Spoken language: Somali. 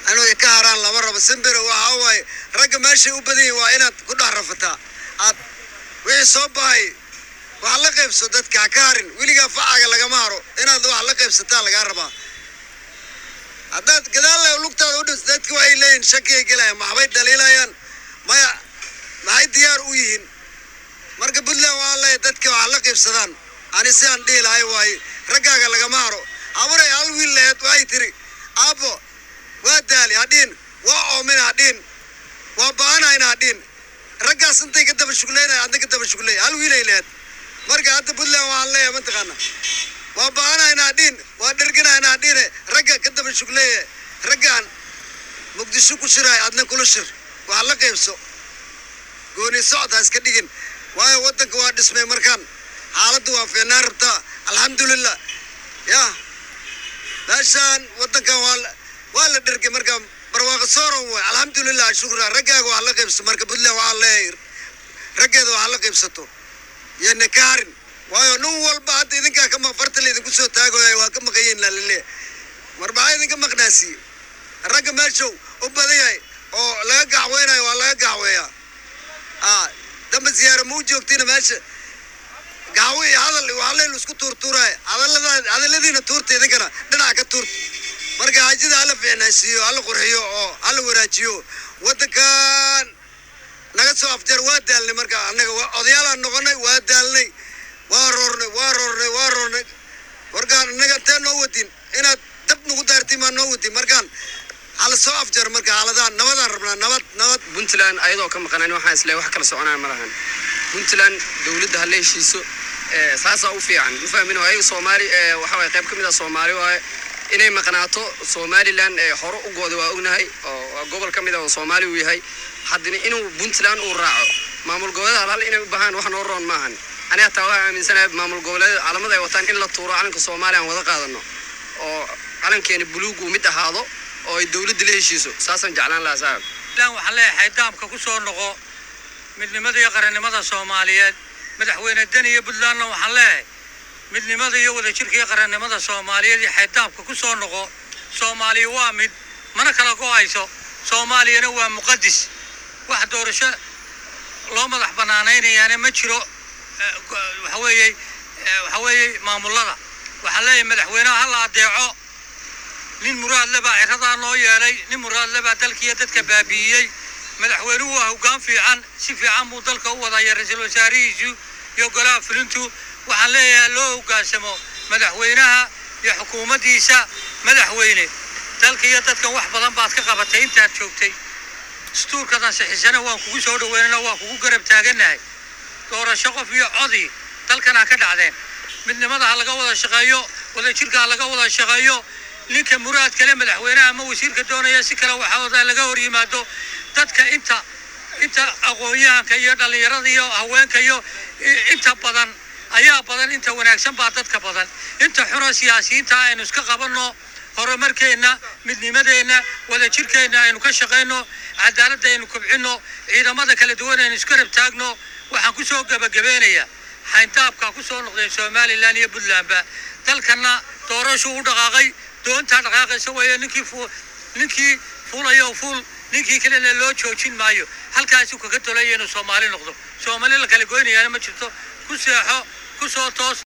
inay ka haraan lama rabo simbiro waxa waaye ragga meeshay u badan yihin waa inaad ku dhex rafataa aad wixii soo bahay wax la qaybso dadka ha ka harin weligaa facaga lagama haro inaad wax la qaybsataa lagaa rabaa haddaad gadaalla lugtaada u dhis dadka waxay leeyihin shakiyay gelayaan maxbay dhaliilayaan maya maxay diyaar u yihiin marka puntland waa leeyahay dadka wax la qaybsadaan ani si aan dhihi lahay waaye raggaaga lagama haro habaray hal wiil laheed waxay tiri aabbo waa daali hadhiin waa oomin hadhiin waa baanayna hadhiin raggaas intay ka daba shugleynaya adna ka daba shugleey hal wiilay laheed marka hadda puntland waxaan leeyahay mataqaana waa baanayna hadhiin waa dherganayna hadhiine ragga ka daba shugleeye raggaan muqdisho ku shiraay adna kula shir wax la qaybso gooni socod ha iska dhigin waayo waddanka waa dhismay markaan xaaladdu waa fiicnaan rabtaa alxamdulilah ya meeshaan waddankan waa la- waa la dhergay markaan barwaaqo sooron way alxamdulilah shukra raggaaga wax la qaybso marka puntland waxaa leeyahay raggeeda wax la qaybsato iyo nikaarin waayo nin walba hadda idinkaa ka maq farta la idinku soo taagooya waa ka maqayiin lalaleeya mar maxaa idinka maqnaasiye ragga meeshow u badan yahay oo laga gacweynayo waa laga gacweeyaa ah damba ziyaaro ma u joogtina meesha gacwo iyo hadal iyo waxaa laylu isku tuurtuuraya hadallada hadalladiina tuurta idinkana dhinaca ka tuurta marka hajida hala fiicnaysiiyo hala qurxiyo oo hala wanaajiyo waddankan naga soo afjar waa daalnay marka annaga waa odayaalaan noqonay waa daalnay waa roornay waa roornay waa roornay markaan annaga intee noo wadin inaad dab nagu daartiin maa noo wadin markaan hala soo afjar marka xaaladaan nabadaan rabnaa nabad nabad puntland ayadoo ka maqanaan waxaan isleeyahay wax kala soconaan ma lahan puntland dowladda ha la heshiiso ee, saasaa u fiican ma fahmin ayaga soomaali ee, waxa waye qayb ka mid ah soomaali waaye inay maqnaato somaliland ee hore u gooda waa ognahay oo waa gobol ka mid ah oo soomaali uu yahay haddana inuu puntland uu raaco maamul goboleeda hal inay u bahaan wax noo roon maahan aniga hataa waxaan aaminsanahay maamul goboleeda calamada ay wataan in la tuuro calanka soomaaliya aan wada qaadano oo calankeena buluug uu mid ahaado oo ay dowladda la heshiiso saasaan jeclaan lahaa saaxib lan waxaan leeyahay daamka ku soo noqo midnimada iyo qarannimada soomaaliyeed madaxweyne deni iyo puntlandna waxaan leeyahay midnimada iyo wadajirka iyo qarannimada soomaaliyeed iyo xaydaamka ku soo noqo soomaaliya waa mid mana kala go-ayso soomaaliyana waa muqadis wax doorasho loo madax banaanaynayaana ma jiro eh, go- waxa weeye eh, waxa weeye maamullada waxaan leeyahay madaxweynaha ha la adeeco nin muraad le baa ciradaa noo yeelay nin muraad le baa dalkiiyo dadka baabi'iyey madaxweynuhu waa hoggaan fiican si fiican buu dalka u wadaya ra-iisul wasaarihiisu iyo golaha fulintu waxaan leeyahay loo hoggaansamo madaxweynaha iyo xukuumaddiisa madaxweyne dalka iyo dadkan wax badan baad ka qabatay intaad joogtay dastuurkadan sixisana waan kugu soo dhaweynana waan kugu garab taaganahay doorasho qof iyo codi dalkan ha ka dhacdeen midnimada ha laga wada shaqeeyo wadajirka ha laga wada shaqeeyo ninka muraad kale madaxweynaha ama wasiirka doonaya si kale waxaa laga hor yimaado dadka inta inta aqoon-yahanka iyo dhallinyarada iyo haweenka iyo i- inta badan ayaa badan inta wanaagsan baa dadka badan inta xuna siyaasiyiinta aynu iska qabanno horumarkeenna midnimadeenna wadajirkeenna aynu ka shaqayno cadaaladda aynu kobcinno ciidamada kala duwan aynu isku rab taagno waxaan ku soo gebagabeynayaa xayndaabkaa ku soo noqdeen somalilan iyo puntlandba dalkana doorashuu u dhaqaaqay doontaa dhaqaaqaysa weeye ninkii fu ninkii fuulayo fuul ninkii kalena loo joojin maayo halkaasuu kaga dolaya inuu soomaali noqdo soomaali la kala goynayaana ma jirto ku seexo ku soo toos